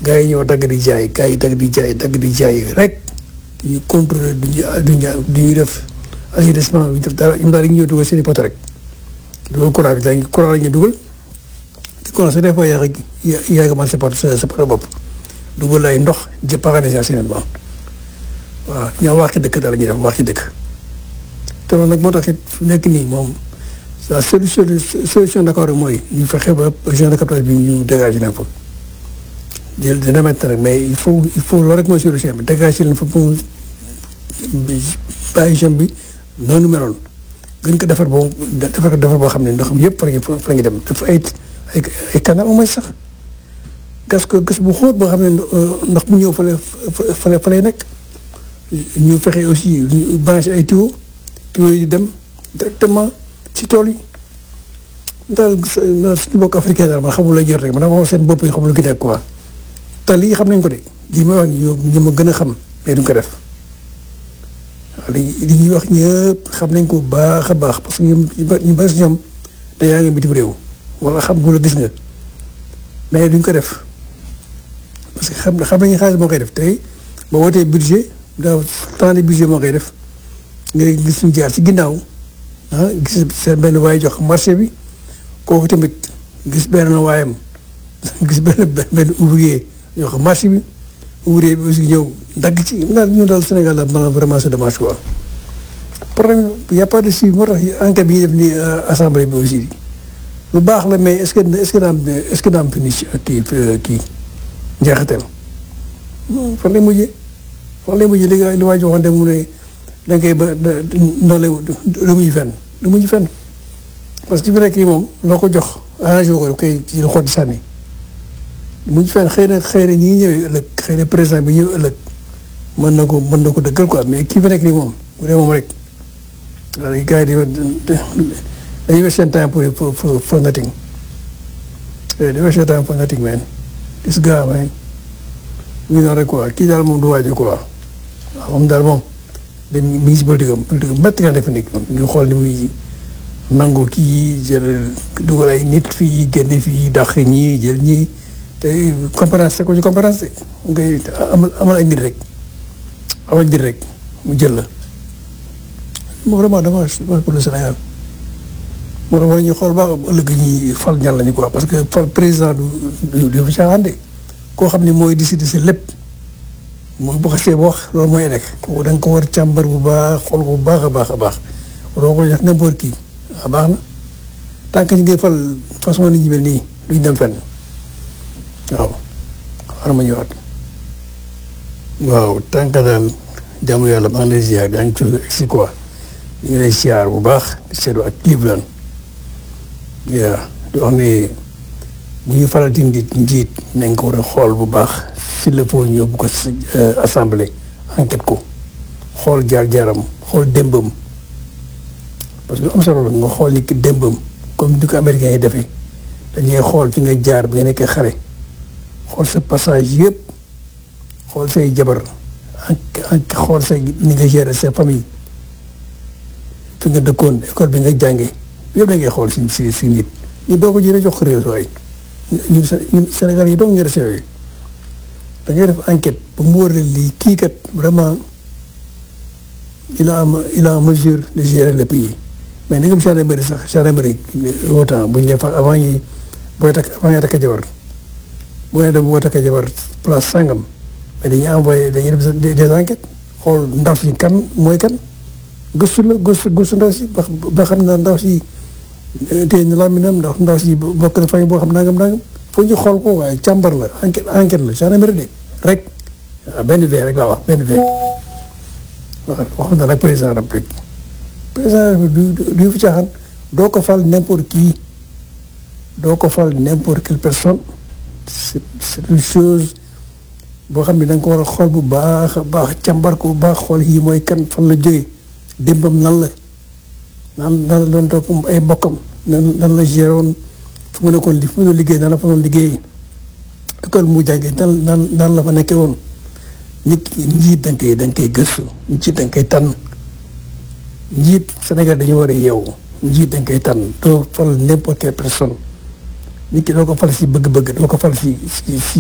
gars yi ñëw dagg di jaay gars yi dagg di jaay dagg di jaay rek ñu contrôler du ñu du ñu du ñu def assainissement bi def dara ñoom daal dañuy ñëw dugal seen i poto rek dugal courant bi dañuy courant la ñuy dugal te courant su dee foo yaa yaa ngi mën sa poto sa poto bopp dugal ay ndox jë paralyser assainissement waaw ñoo wax ci dëkk dara ñuy def wax ci dëkk te loolu nag moo tax it nekk nii moom la solution solution d'accord rek mooy ñu fexe ba région de captage bi ñu dégager leen fa jël dina métti rek mais il faut il faut loolu rek mooy solution bi dégager leen fa pour bàyyi zone bi noonu meloon gën ko defar boo defar ko defar boo xam ne ndox mi yëpp fa la ñuy fa la ñuy dem dafa ay ay ay canal au moins sax gas ko gas bu xóot boo xam ne ndox bu ñëw fa la fa la fa lay nekk ñu fexe aussi ñu branché ay tuyaux tuyaux yi dem directement ci tool yi daal suñu bokk africain daal man xamul la jot rek man dama seen bopp yi xamul lu ki nekk quoi te lii xam nañ ko de lii may wax ñu ma gën a xam mais duñ ko def waaw li li ñuy wax ñëpp xam nañ ko baax a baax parce que ñu ñu bari si ñoom te yaa ngi bitim réew wala xam nga la gis nga mais duñ ko def parce que xam xam nañu xaalis moo koy def tey ba wootee budget daaw temps de budget moo koy def nga gis ñu jaar ci ginnaaw ah gis seen benn waay jox marché bi kooku tamit gis benn waayam gis benn benn ouvrier jox marché bi ouvrier bi aussi ñëw dagg ci ndax ñu daal Sénégal la maanaam vraiment c'est dommage quoi problème y a pas de suivi moo tax enquête bi ñuy def nii assemblée bi aussi lu baax la mais est-ce que est-ce que daa am est-ce que daa am finition kii kii njeexital fan lay mujjee fan lay mujjee li nga li waa ji waxoon mu ne da ngay ba noonu lay du mujj fenn du mujj fenn parce que fi nekk nii moom loo ko jox arrangé ko koy ci xool di sànni du mujj fenn xëy na xëy na ñi ñëwee ëllëg xëy na président bi ñëw ëllëg mën na ko mën na ko dëggal quoi mais kii fi nekk nii moom bu dee moom rek waaye gars yi dañuy wes seen temps pour pour pour for nothing dañuy wes seen temps for nothing man gis gaa man ñu naan rek quoi kii daal moom du waaj quoi waaw moom daal moom dañ mi ngi si politique am politique am métti nga def nekk ñu xool ni muy nangu kii jël dugal ay nit fii génne fii dàq ñii jël ñii te conférence te ko ci conférence ngay amal amal ay nit rek amal nit rek mu jël la moom vraiment dommage pour le Sénégal moo tax war ñu xool baax ëllëg ñi fal ñan lañu quoi parce que fal président du du fi caaxaan de koo xam ne mooy décider si lépp mooy bu xasee ba wax loolu mooy nekk kooku da nga ko war càmbar bu baax xool ko bu baax a baax a baax waroo ko def n'importe qui ah baax na tant que ñu ngi fal façon nit ñi mel nii duñ dem fenn waaw xaaral ma ñëwaat waaw tant que daal jàmm yàlla maa ngi lay ziar daa ngi tudd si quoi ñu ngi lay ziar bu baax di seetlu ak Cleveland yaa di wax ne bu ñu faral di njiit njiit nañ ko war a xool bu baax s'il le faut ñu yóbbu ko assemblée enquête ko xool jaar-jaaram xool démbam parce que am solo la nga xool ni ki démbam comme ni ko américains yi defee dañuy xool fi nga jaar bi nga nekkee xale xool sa passage yëpp xool say jabar ak xool say ni nga gérer sa famille fi nga dëkkoon école bi nga jàngee yëpp da ngay xool si si si nit ñu doo ko jëlee jox ko réew waay ñun ñun Sénégal yi doog ñu resté yooyu da ngay def enquête ba mu wóor lii kii kat vraiment il a il a mesure de gérer le pays mais ni nga gendarmerie sax gendarmerie autant bu ñu def avant ñi booy takk avant ñuy takk jabar boo nee dem boo takk jabar place sangam mais dañuy envoyé dañuy def des enquêtes xool ndaw si kan mooy kan gëstu la gëstu gëstu ndaw si ba ba xam na ndaw si tey ñu làmminam ndax ndaw si bokk na famille boo xam nangam nangam foo ñu xool ko waaye càmbar la enquête enquête la gendarmerie de rek waaw benn vee rek laa wax benn vee waaw wax na nag président république président du du fi caaxaan doo ko fal n'importe qui doo ko fal n'importe quelle personne c'est c'est une chose boo xam ne da nga ko war a xool bu baax a baax càmbar ko bu baax xool yi mooy kan fan la jógee démbam nan la nan nan la doon topp ay mbokkam nan nan la géré woon fu mu nekkoon li fu mu liggéey nan la fa doon liggéey école mu jàngee nan nan nan la fa nekkee woon nit njiit da nga koy da nga koy gëstu njiit da nga koy tànn njiit Sénégal dañu war a yeewu njiit da nga koy tànn doo fal n'importe quelle personne nit ki doo ko fal si bëgg-bëgg doo ko fal si si